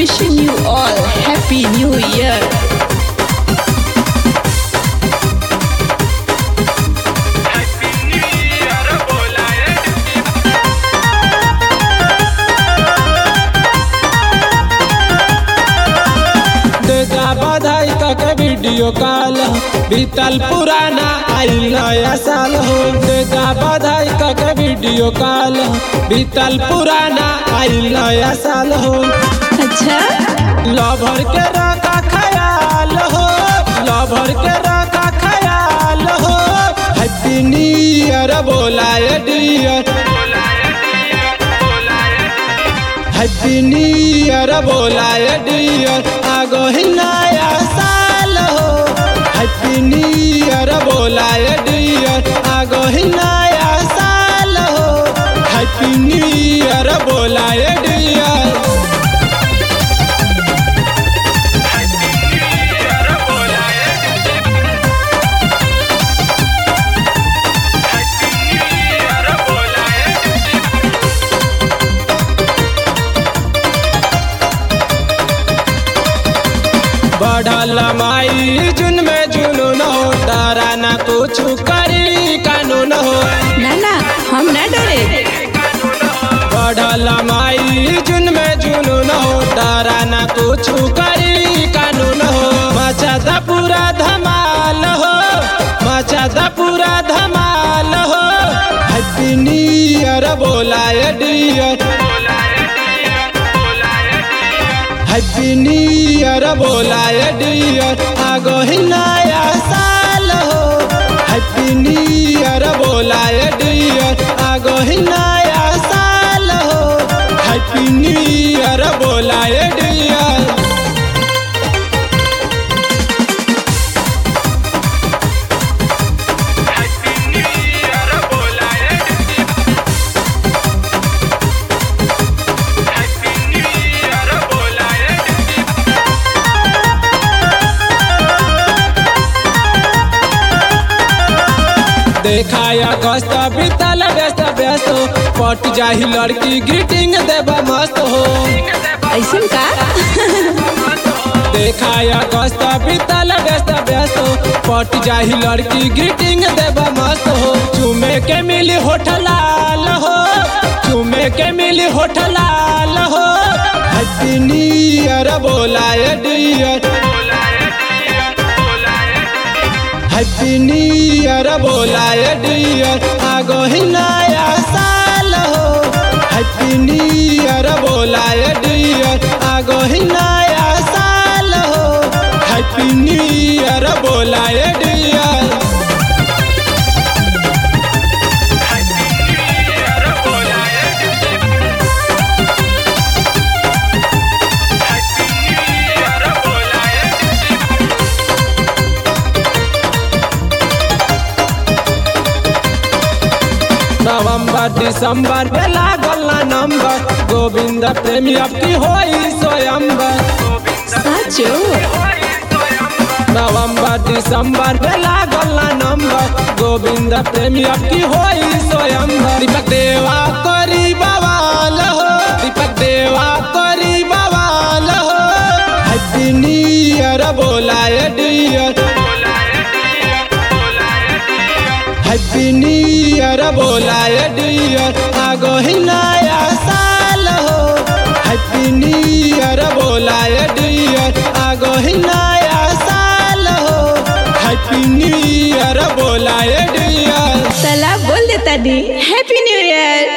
wishing you all Happy New Year. देगा बधाई तक वीडियो कॉल बीतल पुराना आइल नया साल हो देगा बधाई तक वीडियो कॉल बीतल पुराना आइल नया साल हो अच्छा लभर के रखा ख्याल हो लभर के रखा ख्याल हो हैप्पी न्यू ईयर बोलाए डियर हैप्पी न्यू ईयर बोलाए डियर आगो ही नया साल हो हैप्पी न्यू ईयर बोलाए डियर आगो ही नया साल हो हैप्पी न्यू ईयर बोलाए डियर बढ़ल माई जुन में जुनून हो डरा ना कुछ करी कानून हो ना ना हम ना डरे बढ़ल माई जुन में जुनून हो डरा ना कुछ करी कानून हो मचाता पूरा धमाल हो मचाता पूरा धमाल हो हैप्पी न्यू ईयर बोलाए डियर हैप्पी न्यू ईयर बोलाए डियर आगो ही नया साल हो हैप्पी न्यू ईयर बोलाए डियर आगो ही नया साल हो हैप्पी न्यू ईयर बोलाए डियर देखाया गस्त बीतल व्यस्त व्यस्त पट जाही लड़की ग्रीटिंग देबा मस्त हो ऐसन का देखाया गस्त बीतल व्यस्त व्यस्त पट जाही लड़की ग्रीटिंग देबा मस्त हो चुमे के मिली होठ लाल हो चुमे के मिली होठ लाल हो हैप्पी न्यू ईयर बोलाए डियर हैप्पी न्यू ईयर बोलाए डियर आगो ही नया साल हो हैप्पी न्यू ईयर बोलाए डियर आगो ही नया साल हो हैप्पी न्यू ईयर बोलाए डियर नवंबर दिसंबर में लागल ना नंबर गोविंद प्रेमी अब की होई स्वयंबर साचो नवंबर दिसंबर में लागल ना नंबर गोविंद प्रेमी अब की होई स्वयंवर दीपक देवा करी बवाल हो दीपक देवा करी बवाल हो हैप्पी न्यू ईयर बोलाए डियर हैप्पी न्यू ईयर बोलाए डियर आगो ही नया साल हो हैप्पी न्यू ईयर बोलाए डियर आगो ही नया साल हो हैप्पी न्यू ईयर बोलाए डियर सला बोल देता दी हैप्पी न्यू ईयर